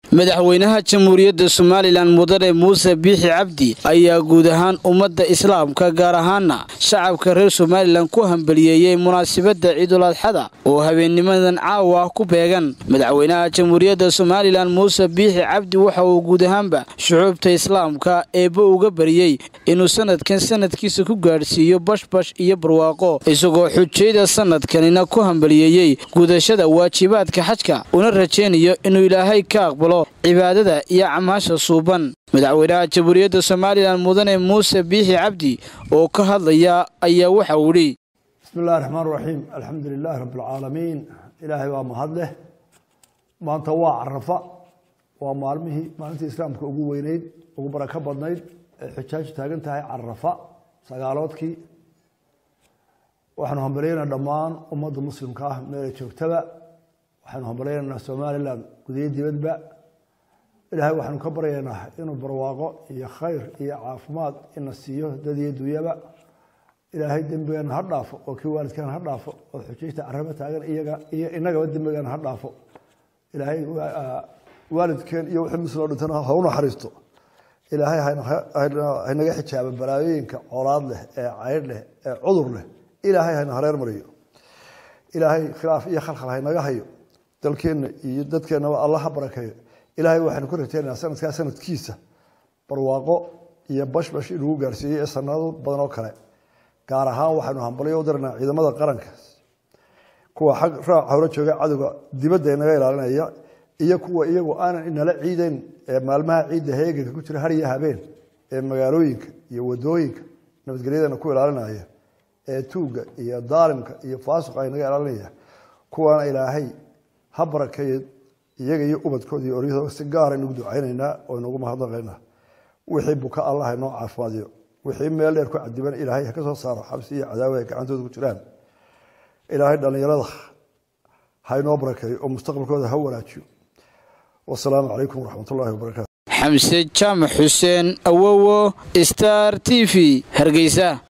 madaxweynaha jamhuuriyadda somalilan mudane muuse biixi cabdi ayaa guud ahaan ummadda islaamka gaar ahaana shacabka reer somalilan ku hambaliyeeyey munaasabadda ciidul adxada oo habeennimadan caawa ku beegan madaxweynaha jamhuuriyadda somalilan muuse biixi cabdi waxa uu guud ahaanba shucuubta islaamka eebba uga bariyey inuu sanadkan sanadkiisa ku gaadhsiiyo bashbash iyo barwaaqo isagoo xujayda sanadkanina ku hambaliyeeyey gudashada waajibaadka xajka una rajaynayo inuu ilaahay ka aqbalo cibaadada iyo camaasha suuban madaxweynaha jamhuuriyadda somalilan mudane muuse biixi cabdi oo ka hadlaya ayaa waxa uu idhi bismi illahi raxmaan raxiim alxamdu lilaahi rabbi alcaalamiin ilaahay waa mahad leh maanta waa carafa waa maalmihii maalintii islaamka ugu weyneyd ugu barako badnayd ee xujaaju taagan tahay carafa sagaaloodkii waxaanu hambalyaynaa dhammaan ummadda muslimka ah meelay joogtaba waxaanu hambalyaynaynaa somalilan gudiyo dibadba ilaahay waxaanu ka baryaynaa inuu barwaaqo iyo khayr iyo caafimaad ina siiyo dad iyo dunyaba ilaahay dembigeena ha dhaafo oo kii waalidkeena ha dhaafo oo xujayta caraba taagan iyaga iyo inagaba dembigeena ha dhaafo ilaahay waalidkeen iyo wixii misloo dhintana ha u naxariisto ilaahay haynaga xijaaba balaayooyinka colaad leh ee caydh leh ee cudur leh ilaahay hayna hareer mariyo ilaahay khilaaf iyo khalkhal haynaga hayo dalkeenna iyo dadkeennaba allah ha barakeeyo ilaahay waxaanu ku rajaynayaa sanadkaa sanadkiisa barwaaqo iyo bashbash inugu gaarsiiyey ee sanado badan oo kale gaar ahaan waxaynu hambalyo u diranaa ciidamada qaranka kuwa xag raac hore jooga cadowga dibadda inaga ilaalinaya iyo kuwa iyagu aanan inala ciideyn ee maalmaha ciidda heeganka ku jira har iyo habeen ee magaalooyinka iyo wadooyinka nabadgelyadana ku ilaalinaya ee tuugga iyo daalimka iyo faasuqa inaga ilaalinaya kuwaana ilaahay ha barakeeyo iyaga iyo ubadkooda iyo oryahooda si gaara inugu ducaynaynaa oo inugu mahadnaqaynaa wixii buka allah inoo caafimaadiyo wixii meel dheer ku cadiban ilaahay ha ka soo saaro xabsi iyo cadaawa ay gacantooda ku jiraan ilaahay dhallinyarada ha inoo barakeeyo oo mustaqbalkooda ha wanaajiyo wasalaamu calaykum waraxmat ullahi wabarakatu xamse jaamac xuseen awowo star t v hargeysa